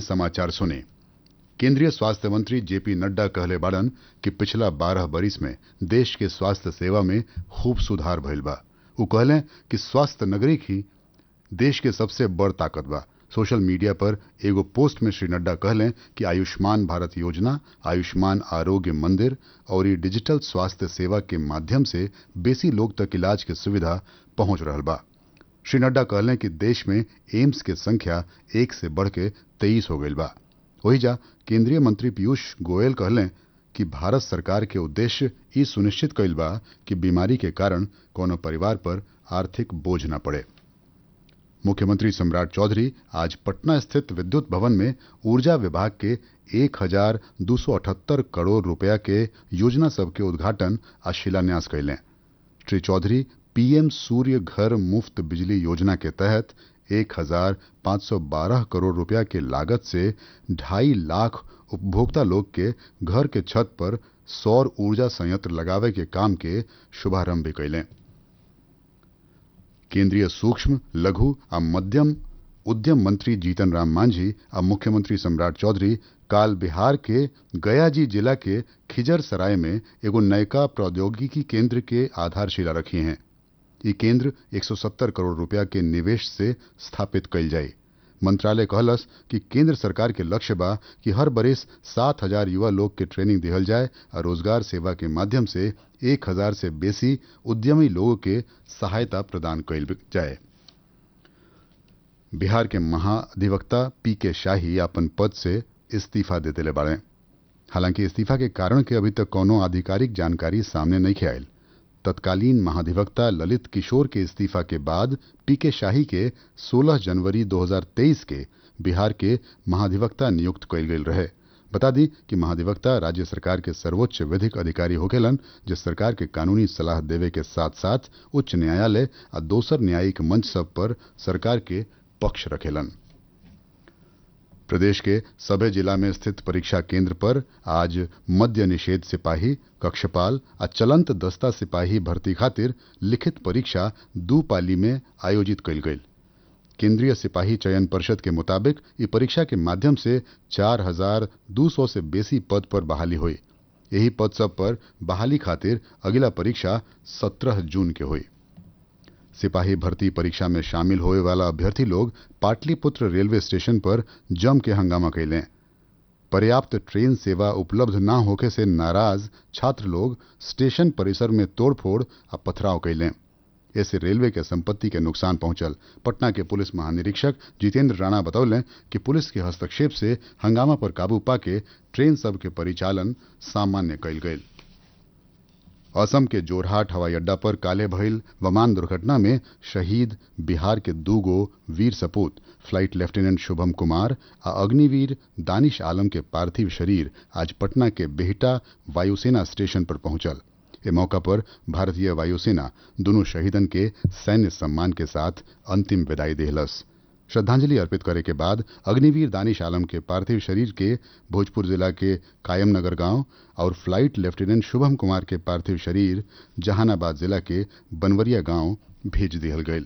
समाचार सुने केंद्रीय स्वास्थ्य मंत्री जेपी नड्डा कहले बाड़न कि पिछला बारह बरिस में देश के स्वास्थ्य सेवा में खूब सुधार भइल बा उ कहले कि स्वास्थ्य नगरी ही देश के सबसे बड़ ताकत बा सोशल मीडिया पर एगो पोस्ट में श्री नड्डा कहले कि आयुष्मान भारत योजना आयुष्मान आरोग्य मंदिर और ये डिजिटल स्वास्थ्य सेवा के माध्यम से बेसी लोग तक इलाज के सुविधा पहुंच रहल बा श्री नड्डा कहले कि देश में एम्स के संख्या एक से बढ़ के तेईस हो गई बा वही जा केंद्रीय मंत्री पीयूष गोयल कहले कि भारत सरकार के उद्देश्य ई सुनिश्चित कइल बा कि बीमारी के कारण कोनो परिवार पर आर्थिक बोझ न पड़े मुख्यमंत्री सम्राट चौधरी आज पटना स्थित विद्युत भवन में ऊर्जा विभाग के एक हजार दो सौ अठहत्तर करोड़ रुपया के योजना सब के उद्घाटन आ शिलान्यास कैले श्री चौधरी पीएम सूर्य घर मुफ्त बिजली योजना के तहत एक हजार पाँच सौ बारह करोड़ रुपया के लागत से ढाई लाख उपभोक्ता लोग के घर के छत पर सौर ऊर्जा संयंत्र लगावे के काम के शुभारंभ भी कैलें केंद्रीय सूक्ष्म लघु आ मध्यम उद्यम मंत्री जीतन राम मांझी आ मुख्यमंत्री सम्राट चौधरी काल बिहार के गयाजी जिला के खिजर सराय में एगो नयका प्रौद्योगिकी केंद्र के आधारशिला रखी हैं ये केंद्र 170 करोड़ रुपया के निवेश से स्थापित कइल जाई मंत्रालय कहलस कि केंद्र सरकार के लक्ष्य बा कि हर बरिस सात हजार युवा लोग के ट्रेनिंग दिहल जाए और रोजगार सेवा के माध्यम से एक हजार से बेसी उद्यमी लोगों के सहायता प्रदान कइल जाए बिहार के महाधिवक्ता पी के शाही अपन पद से इस्तीफा दे दिले बाड़े हालांकि इस्तीफा के कारण के अभी तक कोनो आधिकारिक जानकारी सामने नहीं आयल तत्कालीन महाधिवक्ता ललित किशोर के इस्तीफा के बाद पीके शाही के 16 जनवरी 2023 के बिहार के महाधिवक्ता नियुक्त कइल गेल रहे बता दी कि महाधिवक्ता राज्य सरकार के सर्वोच्च विधिक अधिकारी होकेलन जो सरकार के कानूनी सलाह देवे के साथ साथ उच्च न्यायालय आ दोसर न्यायिक मंच सब पर सरकार के पक्ष रखेलन प्रदेश के सभे जिला में स्थित परीक्षा केंद्र पर आज मद्य निषेध सिपाही कक्षपाल आ चलंत दस्ता सिपाही भर्ती खातिर लिखित परीक्षा दू पाली में आयोजित कइल गई केंद्रीय सिपाही चयन परिषद के मुताबिक ई परीक्षा के माध्यम से चार हजार दू सौ से बेसी पद पर बहाली हुई यही पद सब पर बहाली खातिर अगला परीक्षा सत्रह जून के हुई सिपाही भर्ती परीक्षा में शामिल होए वाला अभ्यर्थी लोग पाटलिपुत्र रेलवे स्टेशन पर जम के हंगामा कैलें पर्याप्त ट्रेन सेवा उपलब्ध न होके से नाराज छात्र लोग स्टेशन परिसर में तोड़फोड़ आ पथराव कैलें ऐसे रेलवे के संपत्ति के नुकसान पहुंचल पटना के पुलिस महानिरीक्षक जितेंद्र राणा बतौलें कि पुलिस के हस्तक्षेप से हंगामा पर काबू पाके ट्रेन सब के परिचालन सामान्य कैल गई असम के जोरहाट हवाई अड्डा पर काले भइल विमान दुर्घटना में शहीद बिहार के दूगो वीर सपूत फ्लाइट लेफ्टिनेंट शुभम कुमार आ अग्निवीर दानिश आलम के पार्थिव शरीर आज पटना के बेहटा वायुसेना स्टेशन पर पहुंचल ए मौका पर भारतीय वायुसेना दोनों शहीदन के सैन्य सम्मान के साथ अंतिम विदाई देहलस श्रद्धांजलि अर्पित करे के बाद अग्निवीर दानिश आलम के पार्थिव शरीर के भोजपुर जिला के कायमनगर गांव और फ्लाइट लेफ्टिनेंट शुभम कुमार के पार्थिव शरीर जहानाबाद जिला के बनवरिया गांव भेज दिहल गये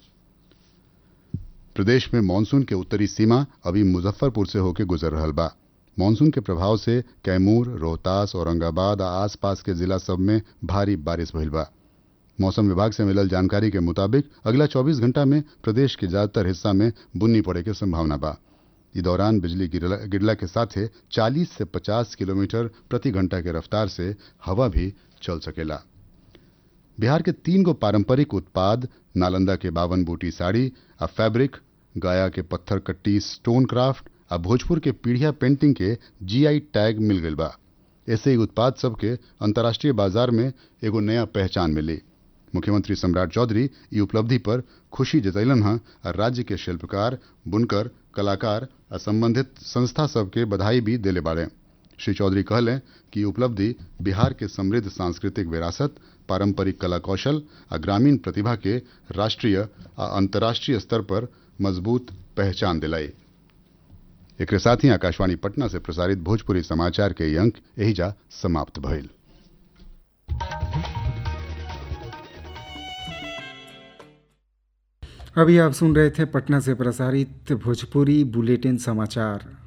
प्रदेश में मानसून के उत्तरी सीमा अभी मुजफ्फरपुर से होकर गुजर रहा बा मानसून के प्रभाव से कैमूर रोहतास औरंगाबाद आ आसपास के जिला सब में भारी बारिश भइल बा मौसम विभाग से मिलल जानकारी के मुताबिक अगला 24 घंटा में प्रदेश के ज्यादातर हिस्सा में बुन्नी पड़े के संभावना बा इस दौरान बिजली गिरला के साथ 40 से 50 किलोमीटर प्रति घंटा के रफ्तार से हवा भी चल सकेला बिहार के तीन गो पारंपरिक उत्पाद नालंदा के बावन बूटी साड़ी आ फैब्रिक गया के पत्थर कट्टी स्टोन क्राफ्ट आ भोजपुर के पीढ़िया पेंटिंग के जीआई टैग मिल गई बा ऐसे ही उत्पाद सबके अंतर्राष्ट्रीय बाजार में एगो नया पहचान मिली मुख्यमंत्री सम्राट चौधरी ई उपलब्धि पर खुशी जतैलन हैं और राज्य के शिल्पकार बुनकर कलाकार आ संबंधित संस्था सबके बधाई भी दिले बाड़े श्री चौधरी कहलें कि उपलब्धि बिहार के समृद्ध सांस्कृतिक विरासत पारंपरिक कला कौशल आ ग्रामीण प्रतिभा के राष्ट्रीय आ अंतर्राष्ट्रीय स्तर पर मजबूत पहचान दिलाई एक साथ ही आकाशवाणी पटना से प्रसारित भोजपुरी समाचार के अंक यही जा समाप्त भइल अभी आप सुन रहे थे पटना से प्रसारित भोजपुरी बुलेटिन समाचार